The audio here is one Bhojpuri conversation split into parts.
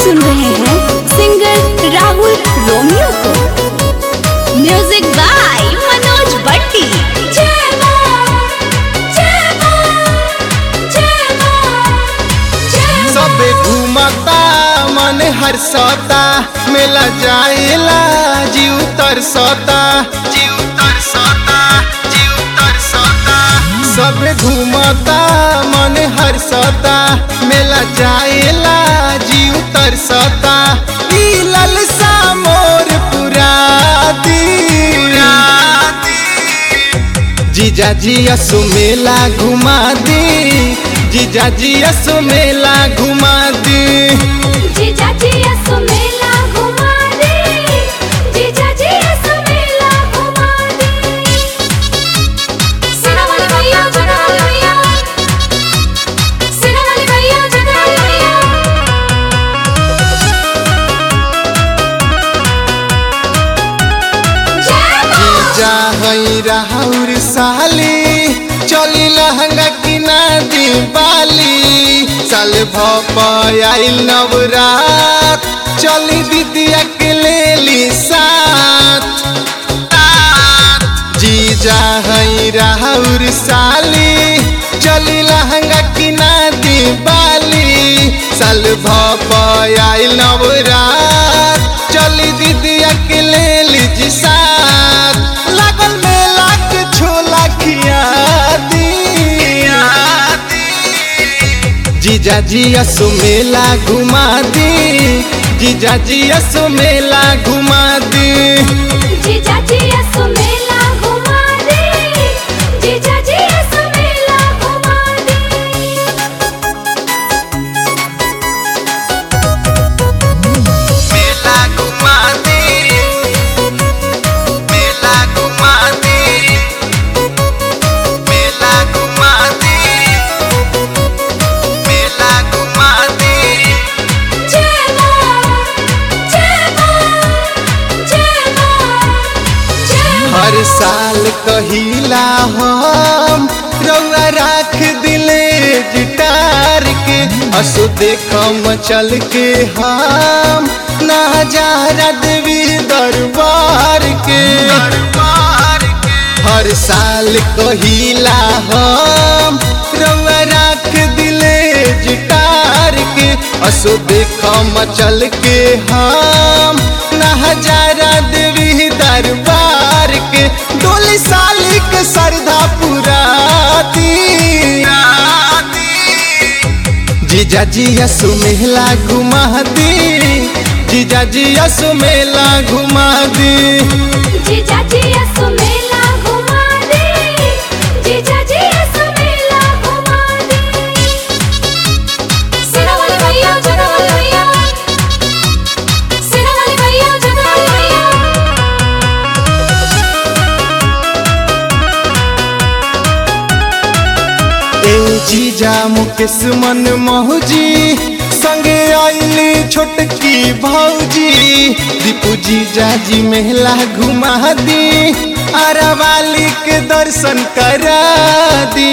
सुन रहे हैं सिंगर राहुल रोमियो को म्यूजिक बाय मनोज भट्टी सबे घूमता मन हर्षता मेला जाएला जीव तरसता जीव तरसता जीव तरसता सबे घूमता मन हर्षता मेला जाएला जीव तरसता ई ललसा मोर पुराती जीजा जी असु मेला घुमा दी जीजा जी असु मेला घुमा दी जीजा जी असु मेला घुमा दे जीजा जी असु मेला घुमा दे सिनेमा भैया जगा भैया सिनेमा भैया जगा भैया जीजा हई राहुर साली चली लहंगा किना दी बाली साल भपाइल नवरात चली दीदिया के लेली साथ जीजा हई राहुर साली चली लहंगा किना दी बाली साल भपाइल नवरात चली दीदिया के लेली जी साथ लागल मेला के छोला खिया दी जीजा जी असु मेला घुमा दी जीजा जी असु मेला घुमा दी जीजा जी असु मेला घुमा दे जीजा जी असु मेला घुमा दे मेला घुमा दे मेला घुमा दे मेला घुमा दे मेला घुमा दे जय मां जय मां जय मां जय हर साल कहिला हम रउआ राख दिले जिटार के असु देखम चल के हम नजारा देवी दरबार के हर साल कहिला हम रउआ राख दिले जिटार के असु देखम चल के हम नजारा देवी दरबार के डोली साली के श्रद्धा पुराती जीजा जी यसु मेला घुमा दी जीजा जी यसु मेला घुमा दी जीजा जी असु मेला घुमा दे जीजा जी असु मेला घुमा दे सिनेमा भैया जगा भैया सिनेमा भैया जगा भैया ए जीजा मुकेश मन मौजी संगे आईली छोटकी भौजी दीपू जीजा जी मेला घुमा दी अरवाली के दर्शन करा दी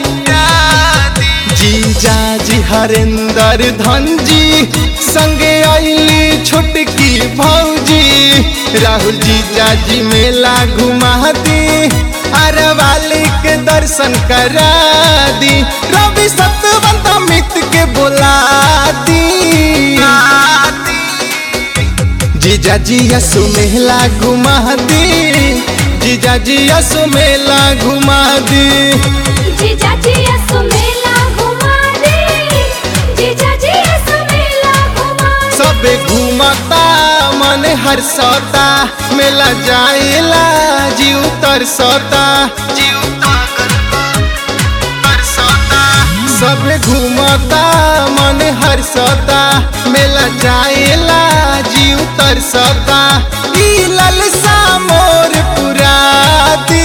जीजा जी हरेंद्र धन जी संगे आईली छोटकी भौजी राहुल जीजा जी मेला घुमा दी अरवाली के दर्शन करा दी रवि सतवंत मित के बुला दी जीजा जी यसु मेला घुमा दी जीजा जी यसु मेला घुमा दी जीजा जी असु मेला घुमा दे जीजा जी असु मेला घुमा दे सबे घूमता मन हर्षता मेला जाएला जीव तरसता जीव सबे घूमता मन हर्षता मेला जाएला जीव तरसता ई ललसा मोर पुराती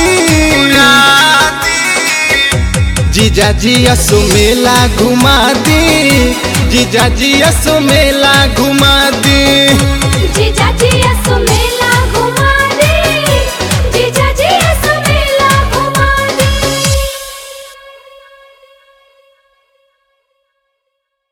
जीजा जी असु मेला घुमा दी जीजा जी असु मेला घुमा दी